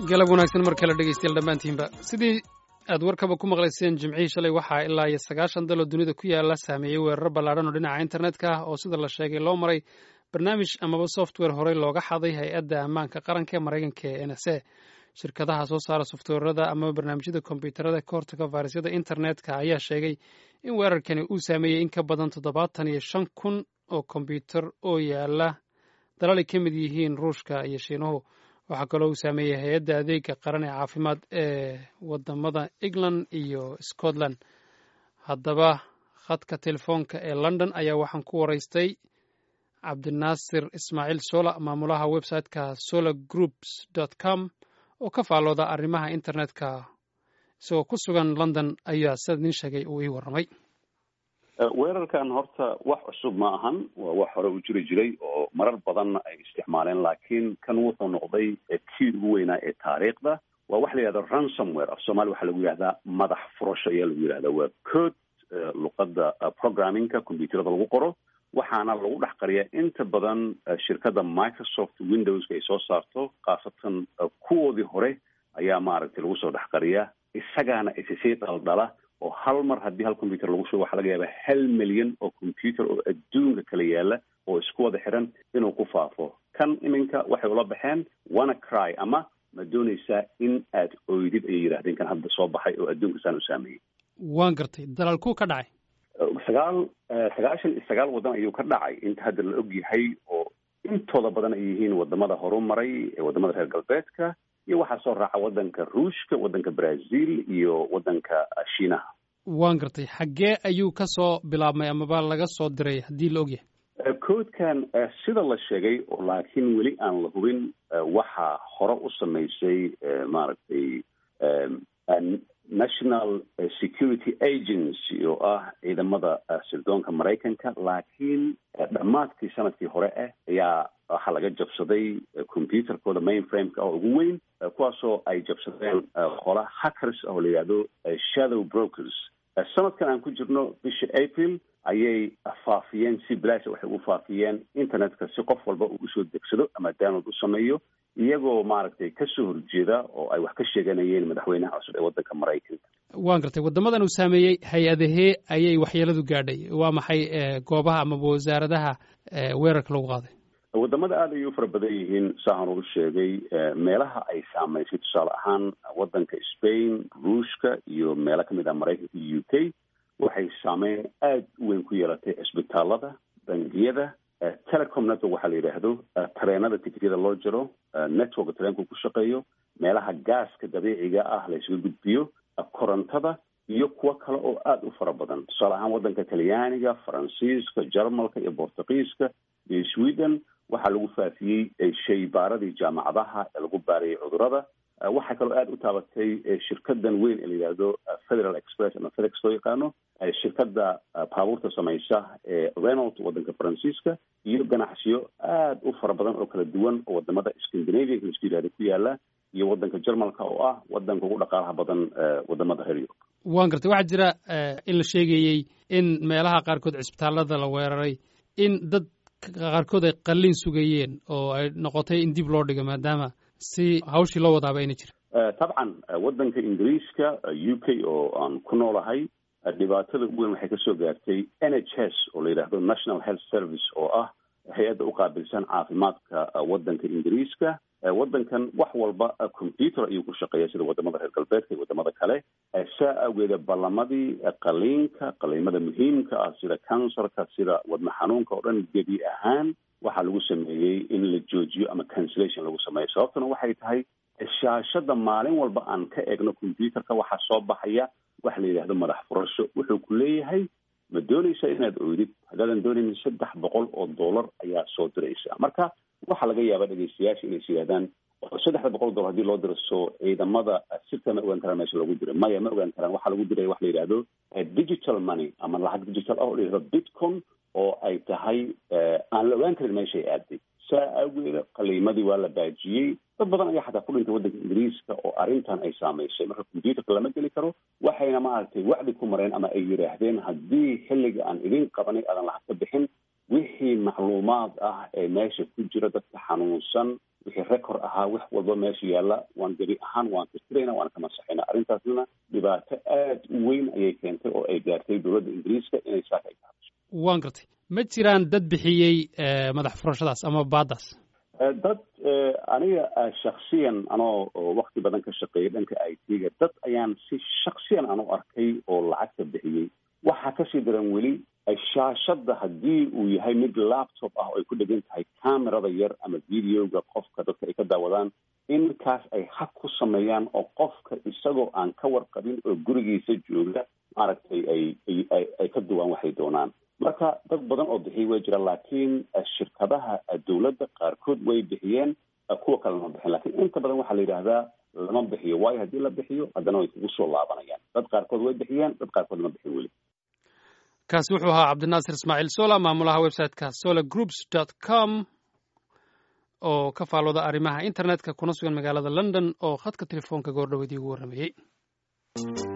galab wanaagsan mar kale dhegeystayaal dhammaantiinba sidii aad warkaba ku maqlayseen jimcihii shalay waxaa ilaa iyo sagaashan daloo dunida ku yaala saameeyey weeraro ballaadhan oo dhinaca internetka ah oo sida la sheegay loo maray barnaamij amaba software horey looga xaday hay-adda ammaanka qaranka ee maraykanka ee n s a shirkadaha soo saara softwarada amaba barnaamijyada kombyuutarada ka hortaga fayrasyada internetka ayaa sheegay in weerarkani uu saameeyey in ka badan toddobaatan iyo shan kun oo kombyuutar oo yaala dalal ay ka mid yihiin ruushka iyo shiinuhu waxaa kaloo uu saameeyey hay-adda adeega qaran ee caafimaad ee wadamada england iyo scotland haddaba khadka telefoonka ee london ayaa waxaan ku waraystay cabdinaasir ismaaciil sola maamulaha website-ka solar groups dot com oo ka faallooda arrimaha internetka isagoo ku sugan london ayaa sida nin sheegay uu ii warramay weerarkan horta wax cusub ma ahan waa wax hore u jiri jiray oo marar badanna ay isticmaaleen laakiin kan wuxuu noqday kii ugu weynaa ee taariikhda waa waxa la yihahda ransomware af soomaliya waxaa lagu yihahdaa madax furasho ayaa lagu yihahda waa code luqadda programmingka combyuuterada lagu qoro waxaana lagu dhex qariyaa inta badan shirkadda microsoft windowska ay soo saarto khaasatan kuwoodii hore ayaa maaragtay lagu soo dhex qariyaa isagaana isisii dhaldhala oo hal mar haddii hal combyuter lagu shubo waxaa laga yaabaa hal milyan oo combyuter oo adduunka kala yaala oo isku wada xiran inuu ku faafo kan iminka waxay ula baxeen wanna cry ama ma doonaysaa in aad oydid ayay yidhahdeen kan hadda soo baxay oo adduunka saan u saameeyey waan gartay dalaalkuu ka dhacay sagaal sagaashan iyo sagaal waddan ayuu ka dhacay inta hadda la og yahay oo intooda badan ay yihiin wadamada horumaray ee wadamada reer galbeedka iyo waxaa soo raaca waddanka ruushka waddanka brazil iyo waddanka shiinaha waan gartay xaggee ayuu ka soo bilaabmay amaba laga soo diray haddii la ogyahay codekan sida la sheegay oo laakiin weli aan la hubin waxaa hore u samaysay maaragtay national security agency oo ah ciidamada sirdoonka maraykanka laakiin dhammaadkii sanadkii hore ah ayaa waxaa laga jabsaday computerkooda mainframeka oo ugu weyn kuwaasoo ay jabsadeen qola hackers oo la yihahdo shadow brokers sanadkan aan ku jirno bisha april ayay faafiyeen si bilaasha waxay u faafiyeen internetka si qof walba uu usoo degsado ama download u sameeyo iyagoo maaragtay kasoo horjeeda oo ay wax ka sheeganayeen madaxweynaha cusub ee waddanka maraykanka waan gartay waddamadan uu saameeyey hay-adahee ayay waxyeeladu gaadhay waa maxay goobaha amaba wasaaradaha weerarka lagu qaaday wadamada aada ayay u fara badan yihiin saahan uu sheegay meelaha ay saamaysay tusaale ahaan waddanka spain ruushka iyo meelo kamid ah maraykanka iyo u k waxay saameyn aada u weyn ku yeelatay cisbitaalada bangiyada telecom network waxaa la yidhaahdo tareenada ticketyada loo jiro networka tareenku ku shaqeeyo meelaha gaaska dabiiciga ah la isuga gudbiyo korontada iyo kuwo kale oo aada u fara badan tusaale ahaan waddanka talyaaniga faransiiska jarmalka iyo bortugiiska iyo sweden waxaa lagu faafiyey shaybaaradii jaamacadaha ee lagu baarayay cudurada waxaa kaloo aada u taabatay shirkadan weyn ee la yidhaahdo federal express ama fedex loo yaqaano shirkadda baabuurta samaysa ee renold waddanka faransiiska iyo ganacsiyo aada u fara badan oo kala duwan oo wadamada scandinavianka laisku yihahda ku yaala iyo waddanka jarmalka oo ah waddanka ugu dhaqaalaha badan wadamada reer yurub waan gartay waxaa jira in la sheegayey in meelaha qaarkood cisbitaalada la weeraray in dad qaarkood ay qalliin sugayeen oo ay noqotay in dib loo dhigo maadaama si hawshii loo wadaaba ayna jira tabcan waddanka ingiriiska u k oo aan ku noolahay dhibaatada ugu weyn waxay kasoo gaartay n h s oo la yidhaahdo national health service oo ah hay-adda u qaabilsan caafimaadka waddanka ingiriiska waddankan wax walba computer ayuu ku shaqeeya sida wadamada reer galbeedka iyo wadamada kale saa awgeeda ballamadii qaliinka qaliimada muhiimka ah sida kansarka sida wadna xanuunka oo dhan gebi ahaan waxaa lagu sameeyey in la joojiyo ama cancellation lagu sameeyo sababtuna waxay tahay shaashada maalin walba aan ka eegno computerka waxaa soo baxaya waxa la yidhahdo madax furasho wuxuu ku leeyahay ma doonaysa inaad oydid haddaadan doonaynin saddex boqol oo dollar ayaa soo diraysa marka waxaa laga yaabaa dhegeystayaasha inay is yidhahdaan saddexda boqol dollar hadii loo diro soo ciidamada sirta ma ogaan karaan meesha lagu diray maya ma ogaan karaan waxaa lagu diray waxa la yidhahdo digital money ama lacag digital ah oo la yidhahdo bitcom oo ay tahay aan la ogaan karin meeshay aaday saa awgeeda qaliimadii waa la baajiyey dad badan ayaa xataa ku dhintay waddanka ingiriiska oo arrintan ay saamaysay marka computerka lama geli karo waxayna maaragtay wacdi ku mareen ama ay yidhaahdeen haddii xilliga aan idin qabanay aadan lacag ka bixin wixii macluumaad ah ee meesha ku jira dadka xanuunsan wixii record ahaa wax walba meesha yaalla waan gebi ahaan waan tirtirayna waan ka masaxayna arrintaasna dhibaato aad u weyn ayay keentay oo ay gaartay dowladda ingiriiska inay saaka ay tahaso waan gartay ma jiraan dad bixiyey madax furashadaas ama baadaas dad aniga shaksiyan anoo wakti badan ka shaqeeyay dhanka i t-ga dad ayaan si shaksiyan aan u arkay oo lacagta bixiyey waxaa kasii daran weli shaashadda haddii uu yahay mid laptop ah oo ay ku dhegan tahay camerada yar ama videoga qofka dadka ay ka daawadaan in kaas ay hag ku sameeyaan oo qofka isagoo aan ka warqabin oo gurigiisa jooga maaragtay ay ay ay ka duwaan waxay doonaan marka dad badan oo bixiyay way jiraan laakiin shirkadaha dowladda qaarkood way bixiyeen kuwa kale lama bixin lakiin inta badan waxaa la yidhaahdaa lama bixiyo waayo haddii la bixiyo haddana way kugu soo laabanayaan dad qaarkood way bixiyeen dad qaarkood lama bixin weli kaasi wuxuu ahaa cabdinaasir ismaaciil sola maamulaha websiteka solar groups dot com oo ka faalooda arrimaha internetka kuna sugan magaalada london oo khadka telefoonka goordhoweedii ugu warramayey